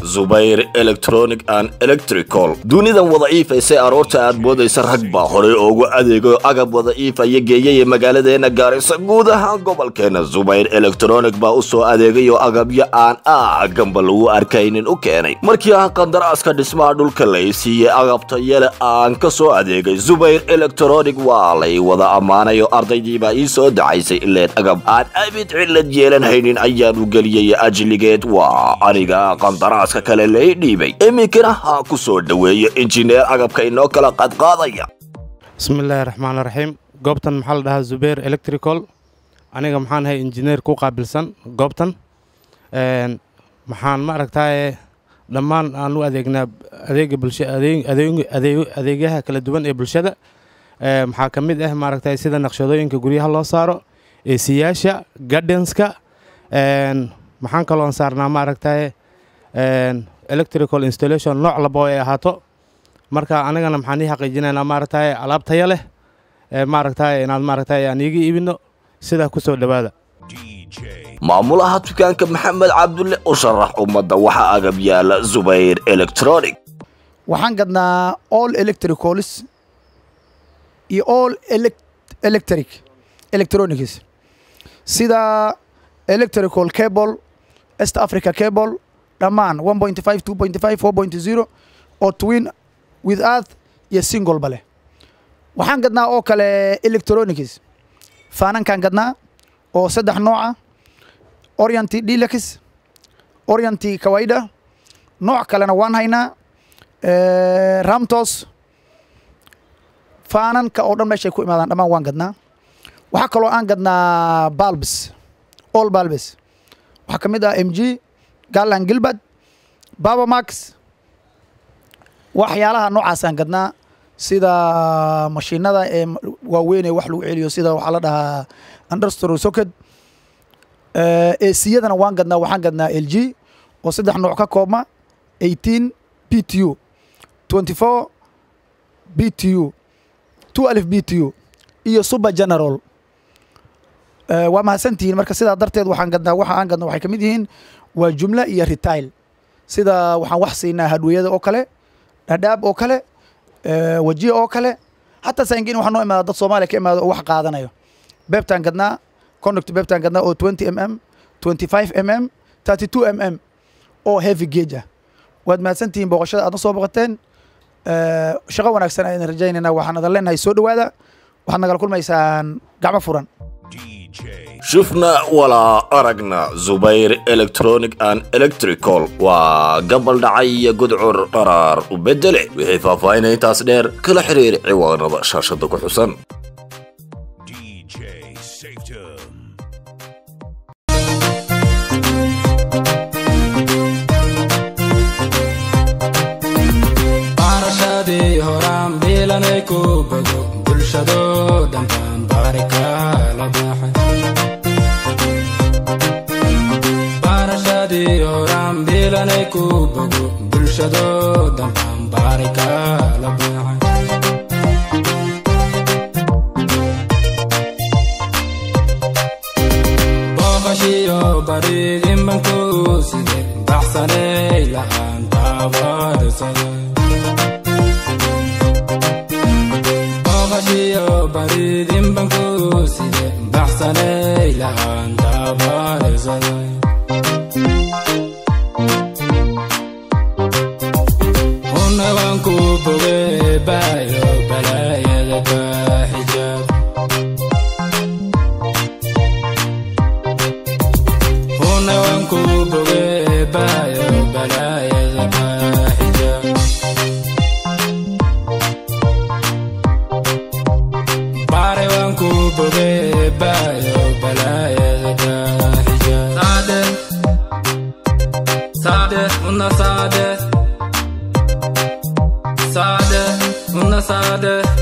zubayr electronic and electrical dunidan wadaciifaysay aroorta aad moodaysa rag baa horey oogu adeego agab wadaciifaya geeyaya magaaladeena gaarisa guud ahaan gobolkeena zubayr electronic baa u soo adeegay oo agabyo aan aaganba lagu arkaynin u keenay markii aan qandaraaska dhismaha dhulka lay siiyey agabta yele aan ka soo adeegay zubayr electronic waa lay wada ammaanay oo ardaydiibaa ii soo dacaysay ileen agab aan abid cillad yeelan haynin ayaanu geliyey ajligeed waa aniga qandaraaska kale lay dhiibay iminkana ha ku soo dhoweeyo injineer agabka inoo kala qadqaadaya bismillaahi raxmaan raxiim goobtan maxaa la dhahaa zubeer electrical aniga maxaan ahay injineer ku qaabilsan goobtan maxaan ma aragtaaye dhammaan aan u adeegnaa adeega bulsha adeegyaha kala duwan ee bulshada maxaa ka mid ah maaragtay sida naqshadooyinka guryaha loo saaro eesiyaasha gardenska maxaan kaloon saarnaa maaragtay electrical installation nooc labo ay ahaato marka anigana maxaan ii xaqiijinaynaa maaragtay alaab taya leh maaragtay inaad maaragtay aan iiga iibino sidaa ku soo dhowaada maamulaha dukaanka maxamed cabdulle u sharax ummadda waxaa agab yaala zubayr electronic waxaan gadnaa all electricols iyo all electric electronics sida electrical cable est africa cable dhammaan one point five two point five four point zero oo twin with earth iyo single ba leh waxaan gadnaa oo kale electronics faanankaan gadnaa oo saddex nooca orienty delex orienty kawaida nooc kalena waan haynaa ramtos faananka oo dhan meeshay ku imaadaan dhammaan waan gadnaa waxaa kaloo aan gadnaa balbs all balbs waxaa ka mid ah m g garland gilbert babamax waxyaalaha noocaasaan gadnaa sida mashiinada ee waaweyn ee wax lagu celiyo sida waxaa la dhahaa understro socket esiyadana waan gadnaa waxaan gadnaa l g oo saddex nooc ka koobma eighteen b t u twenty four b t u two alif b t u iyo super general waa mahadsantihiin marka sidaa darteed waxaan gadnaa waxa aan gadna waxay ka mid yihiin waa jumla iyo retail sida waxaan wax siinaa hadweyada oo kale dhadhaab oo kale wajiya oo kale hataa saangin waxaa noo imaada dad soomaaliya ka imaada oo wax qaadanayo beebtaan gadnaa conduct beebtaan gadnaa oo twenty m m twenty five m m thirty two m m oo heavy gauge ah waad mahadsantihiin booqashada aad na soo boqoteen shaqo wanaagsan ayaan rajaynaynaa waxaan adan leenahay soo dhowaada waxaad nagala kulmaysaan gacmo furan shufna walaa aragna zubayr electronic and electrical waa gabal dhacay iyo gudcur qaraar u bedele wixii faahfaahinna intaas dheer kala xiriir ciwaanada shaashada ku xusan Sade, una sade